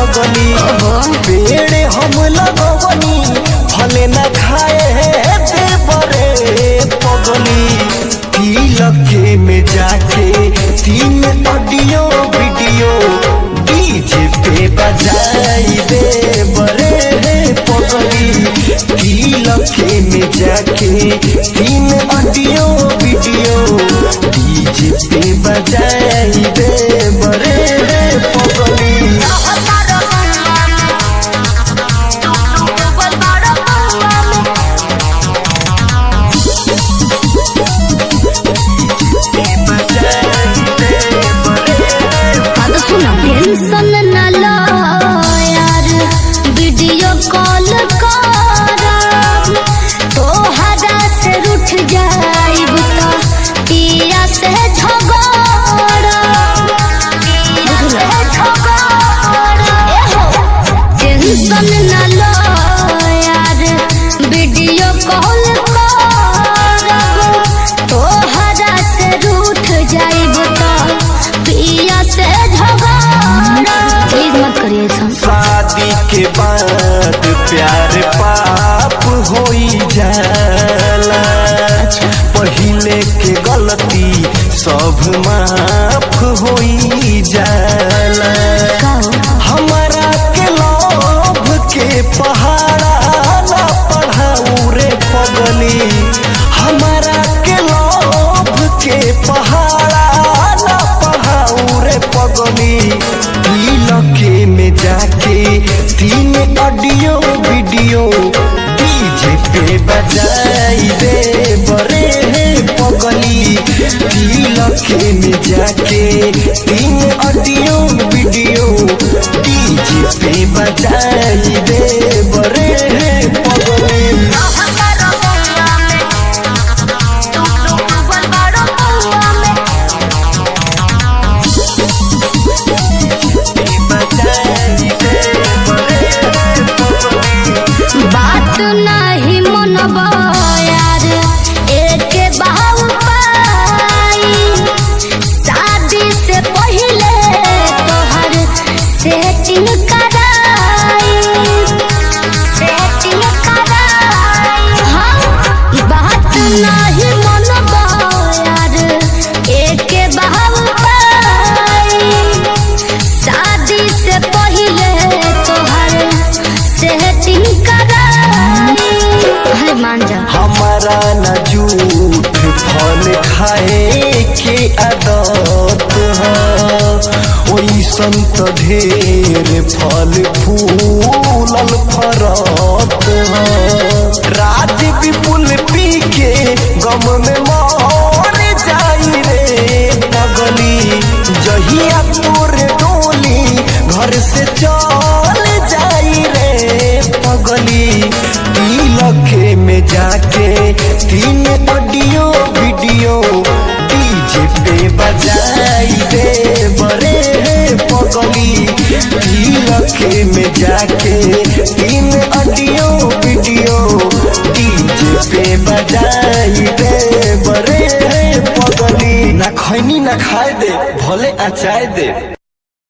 पगली पेड़ हम लगवनी फले न खाए दे बरे पगली तिलके में जाके तीन ऑडियो वीडियो डीजे पे बजाई दे बरे पगली तिलके में जाके तीन ऑडियो वीडियो डीजे पे बजाई दे बरे पगली टेंशन न लो यार वीडियो कॉल कर तोहरा से रूठ जाइब तो पिया से टेंशन न लो यार वीडियो कॉल कर तोहरा से रूठ जाइब तो पिया से झगड़ा प्लीज मत करिए ऐसा शादी के बाद प्यार पाप होई जाला पहिले के गलती सब माफ होई जाला का हो? हमारा के लोभ के पहाड़ा ना पढ़ाऊ रे पगली हमारा के लोभ के पहाड़ा ना पढ़ाऊ रे पगली तिलके में जाके तीन ऑडियो वीडियो डीजे पे बजाई दे बरे पगली तिलके में जाके तीन ऑडियो वीडियो डीजे पे बजाई दे बरे पगली बजाई दे बरे पगली बात नहीं मनबा यार एक बाहु पाई शादी से पहले तोहर सेटिंग कराई सेटिंग कराई हाँ बात नहीं मनबा यार एक बाहु पाई शादी से पहले तोहर सेटिंग कराई अरे मान जा हमारा न झूठ फल खाए के आदत है ओइसन त ढेर फल फूलल फरत है राज विपुल पी के गम में मर जाई रे पगली जहिया तोर डोली घर से चल जाई रे पगली तिलके में जाके तीन ऑडियो वीडियो डीजे पे बजाई दे बरे पगली तिलके में जाके तीन ऑडियो वीडियो डीजे पे बजाई दे बरे पगली ना खैनी ना खाए दे भले अचाए दे